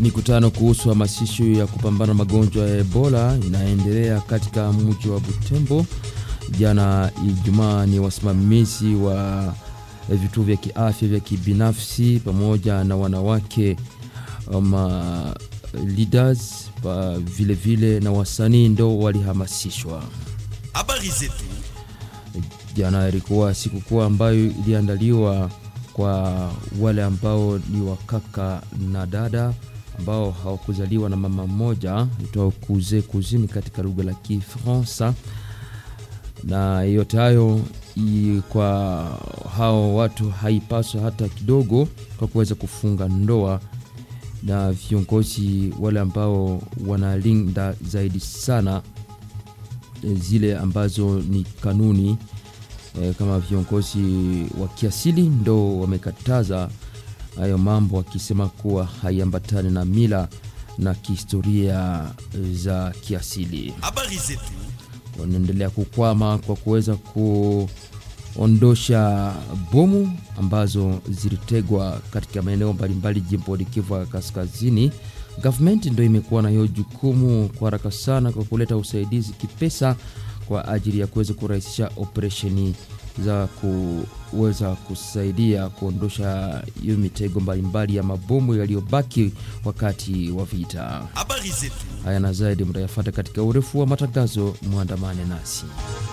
Mikutano kuhusu hamasisho ya kupambana magonjwa ya Ebola inaendelea katika mji wa Butembo. Jana Ijumaa, ni wasimamizi wa vituo vya kiafya vya kibinafsi pamoja na wanawake ma leaders pa vile vile na wasanii ndo walihamasishwa. Habari zetu Jana ilikuwa sikukuu ambayo iliandaliwa kwa wale ambao ni wakaka na dada ambao hawakuzaliwa na mama mmoja, itwa kuze kuzini katika lugha la Kifaransa. Na yote hayo i- kwa hao watu haipaswa hata kidogo kwa kuweza kufunga ndoa, na viongozi wale ambao wanalinda zaidi sana eh, zile ambazo ni kanuni eh, kama viongozi wa kiasili ndo wamekataza hayo mambo, wakisema kuwa haiambatani na mila na kihistoria eh, za kiasili. habari zetu Wanaendelea kukwama kwa kuweza kuondosha bomu ambazo zilitegwa katika maeneo mbalimbali jimboni Kivu ya Kaskazini. Government ndo imekuwa na hiyo jukumu kwa haraka sana kwa kuleta usaidizi kipesa kwa ajili ya kuweza kurahisisha operesheni za kuweza kusaidia kuondosha hiyo mitego mbalimbali ya mabomu yaliyobaki wakati wa vita. habari zetu Haya na zaidi mtayafata katika urefu wa matangazo, mwandamane nasi.